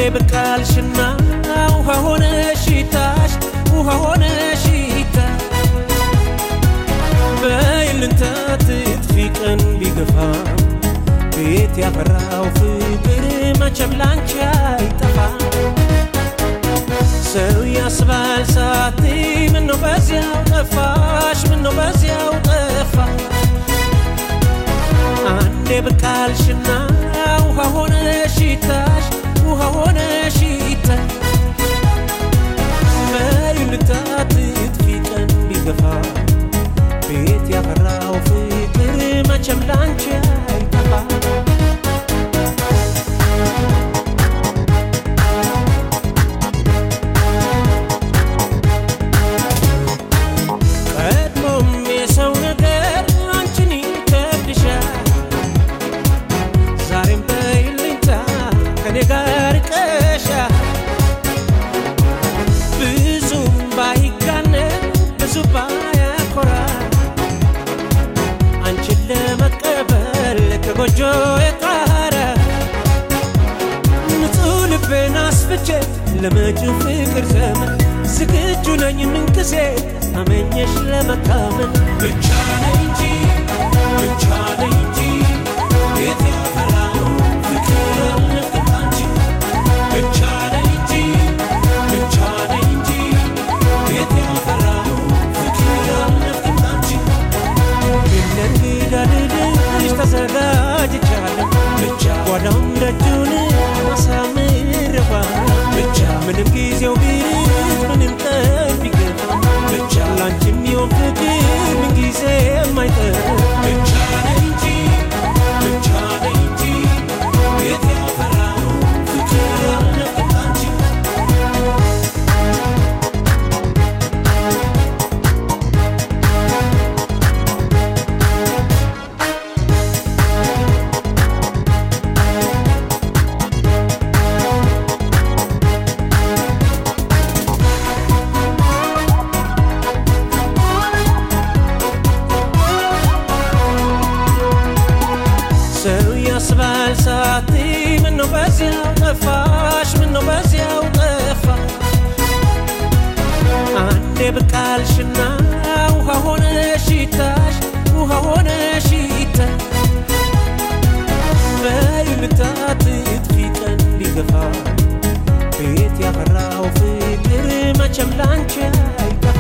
ብቃልሽና ውሃ ሆነ ሽታሽ ውሃ ሆነ ሽታ በይልንታ ትጥፊ ቀን ቢገፋ ቤት ያፈራው ፍቅር መቼም ላንቺ አይጠፋ ሰው ያስባል ሳቲ ምነው በዚያው ጠፋሽ ምነው በዚያው ጠፋ አንዴ ብቃልሽና ውሃ ሆነ ሽታሽ ውሃ ሆነ ሽታ በይልታ ትጥፊ ቀን ቢገፋ ቤት ያፈራው ፍቅር መቼም ላንቺ አይጠፋ ቀድሞም የሰው ነገር አንቺን ይከብድሻል ዛሬም በይልኝታ ከኔ ጋር ቀሻል ብዙም ባይጋነን ብዙ ባያኮራ አንቺን ለመቀበል ከጎጆ የጣረ ንጹሕ ልቤን አስፍቼ ለመጪው ፍቅር ዘመን ዝግጁ ነኝ ምንጊዜ አመኘሽ ለመታመን ብቻ ነኝ እንጂ ብቻ ነኝ እንጂ ቤት ያፈራው ፍቅር አልነፍቅም አንቺ ብቻ ነኝ እንጂ ብቻ ነኝ እንጂ ቤት ያፈራው ፍቅር አልነፍቅም አንቺ ለእንግዳ ልልሽ ተዘጋጅቻለሁ ብቻ ጓዳውን ደጁን አሳምረባ ብቻ ምንም ጊዜው ቢርቅ ምንም ቀን ቢገፋ ብቻ ላንቺ የሚሆን ፍቅር ምን ጊዜ የማይጠር ብቻ ነኝ እንጂ ብቻ ነኝ እንጂ ቤት ያፈራው ፍቅር አልነፍቅም አንቺ ሰው ያስባል ሳቲ ምነው በዚያው ጠፋሽ ምነው በዚያው ጠፋ አንዴ ብቃልሽና ውሃ ሆነ ሽታሽ ውሃ ሆነ ሽታ በይልታ ትጥፊ ቀን ቢገፋ ቤት ያፈራው ፍቅር መቼም ላንቺ አይጠፋ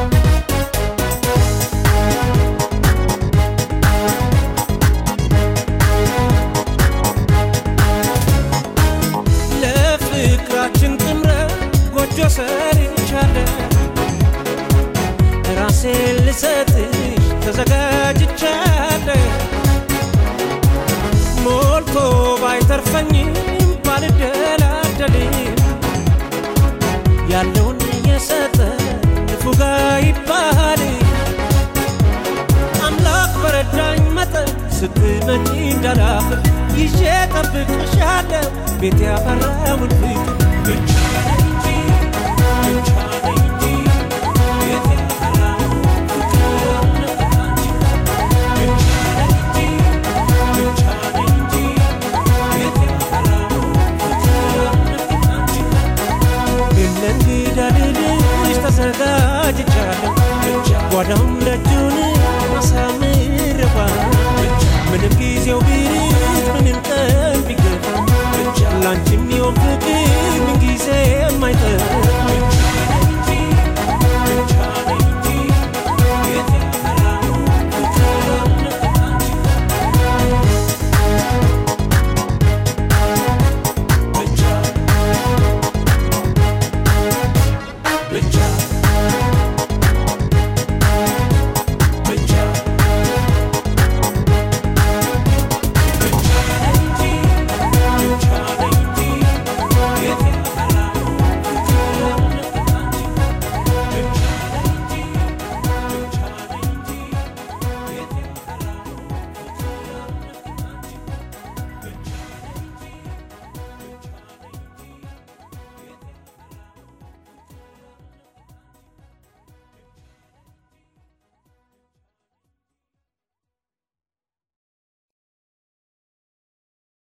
ለፍቅራችን ጥምረት ጎጆ ሰርቻለሁ ራሴን ልሰጥሽ ተዘጋጅቻለሁ ሞልቶ ባይተርፈኝም ባልደላደልም ያለውን የሰጠ ንፉጋ ይባል አምላክ በረዳኝ መጠን ስትመጪ እንዳላፍር ይዤ ጠብቅሻለሁ ቤት ያፈራውን ፍቅር